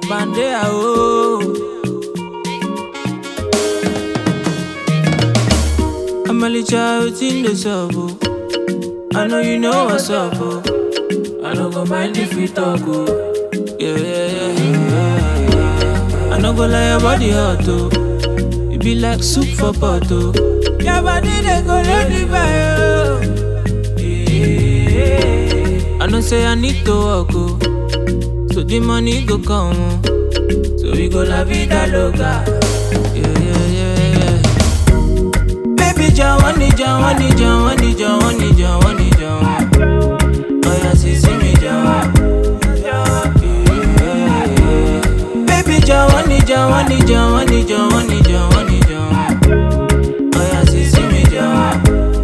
man dey a oh. I'm a little child in the sub oh. I know you know what's up oh. I no go mind if we talk oh. Yeah, yeah, yeah, yeah, yeah. I no go lie your body hot oh. It be like soup for pot oh. Your body they go let me buy oh. Yeah. I know say I need to work oh. So the money go come oh. So we go la vida loca. Yeah, yeah, yeah, yeah. Baby Jawani, Jawani, Jawani, Jawani, Jawani, Jawani. Oh yeah, see, see me Jawa. Baby Jawani, Jawani, Jawani, Jawani, Jawani, Jawani. Oh yeah, see, see me Jawa.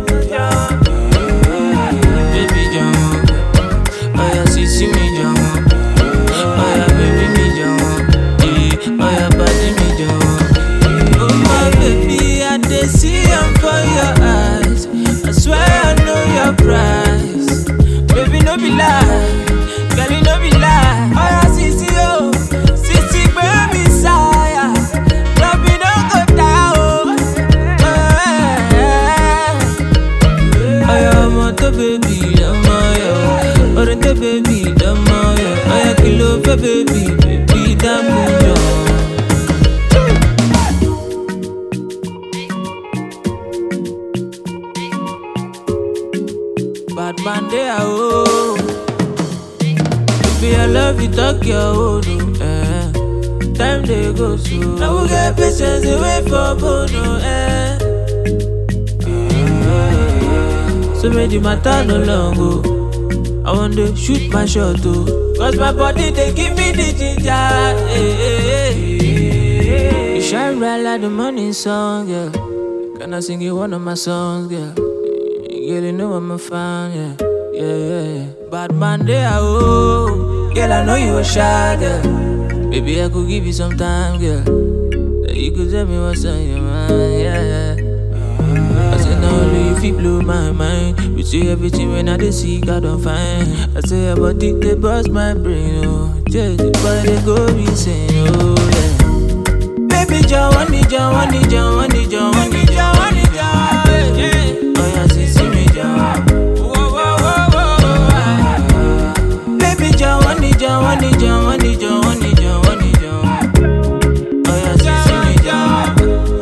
Baby Jawa. Oh yeah, see, see me Jawa. Oh yeah, baby me Jawa. Eh, Oh yeah, body me Jawa. Oh my baby, I dey see am for your eyes. I swear I know your price. Baby, no be lie. Girl, you no be lie. Oh yeah, sisi oh, sisi baby sire. Love me no go down. oh. Eh. Aya ọmọ tó bèbí lọ́mọ yọ. Orin tó bèbí lọ́mọ yọ. Aya kí ló fẹ́ bèbí bèbí dámú jọ. Bad man dey a o. Baby I love you talk your own o. Eh. Time dey go slow. Now we get patience dey wait for bono. Eh. So make the matter no long oh. I want to shoot my shot oh. Cause my body they give me the ginger. Hey, hey, hey. You shine bright like the morning sun, girl. Can I sing you one of my songs, girl? Girl, you know I'm a fan, yeah. Yeah, yeah, yeah. Bad man there, oh. Girl, I know you a shy girl. Baby, I could give you some time, girl. That you could tell me what's on your mind, yeah, yeah. I say now only if you blow my mind You see everything when I dey see I don't find I say your body they bust my brain oh Just the boy they go insane oh yeah Baby Jawani Jawani Jawani Jawani Jawani Jawani Oh yeah see see me Jawa Whoa, whoa, whoa, whoa. Baby Jawani Jawani Jawani Jawani Jawani Jawani Oh yeah see see me Jawa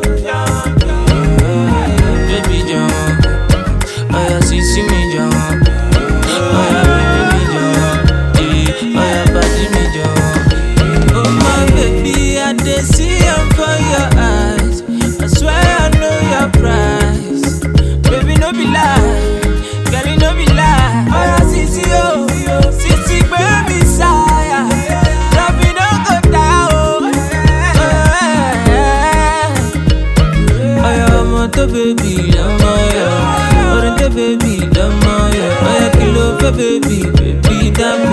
Baby John, oh yeah, see see me John, oh yeah, baby me John, eh, oh yeah, body me John. Oh my baby, I dey see am for your eyes. I swear I know your price. Baby, no be lie, girl, you no be lie. Oh yeah, see see oh, see see baby sire, love me no go down. Oh, yeah. Aya ọmọ tó bèbí lọ́mọ yọ. Orin tó bèbí lọ́mọ yọ. Aya kí ló fẹ́ bèbí bèbí dámú